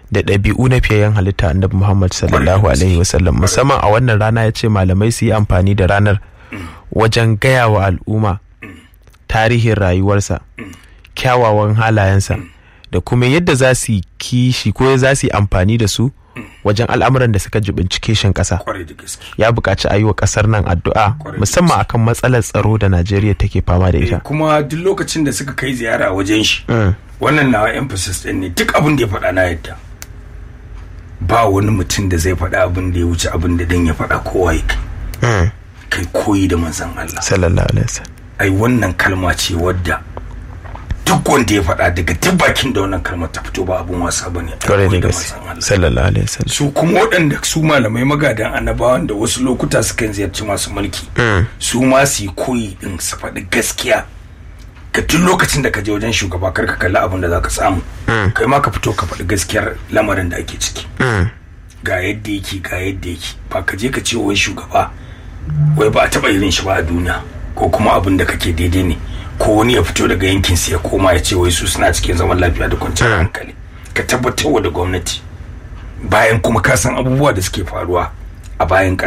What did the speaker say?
da ɗabi'u na fiyayyen halitta annabi Muhammad sallallahu alaihi wasallam musamman a wannan rana ya ce malamai su yi amfani da ranar wajen gaya wa al'umma tarihin rayuwarsa kyawawan halayensa da kuma yadda za su yi kishi ko za su yi amfani da su wajen al'amuran da suka jibinci kishin ƙasa kwarai da gaske ya buƙaci a yi wa ƙasar nan addu'a Kwarai da musamman akan matsalar tsaro da najeriya take fama da Eh, ita kuma duk lokacin da suka kai ziyara wajen shi wannan nawa emphasis din ne duk abin da ya faɗa na yadda ba wani mutum da zai faɗa abin da ya wuce abin da dan ya faɗa kowa ya kai Mm. kai koyi da manzon Allah sallallahu alaihi wasallam ai wannan kalma ce wadda duk wanda ya faɗa daga duk bakin da wannan kalmar ta fito ba abin wasa bane ai kwarai da koyi da gaske manzon Allah sallallahu alaihi wasallam su kuma waɗanda su malamai magadan annabawan da wasu lokuta sukan ziyarci masu mulki su ma su yi koyi din su faɗi gaskiya ka duk lokacin da ka je wajen shugaba kar ka kalli abin da za ka samu kai ma ka fito ka faɗi gaskiyar lamarin da ake ciki ga yadda yake ga yadda yake ba ka je ka ce wai shugaba wai ba a taɓa irin shi ba a duniya ko kuma abin da kake daidai ne ko wani ya fito daga yankin ya koma ya ce wai su suna cikin zaman lafiya da kwanciyar hankali ka tabbatar wa da gwamnati bayan kuma ka san abubuwa da suke faruwa a bayan ƙasa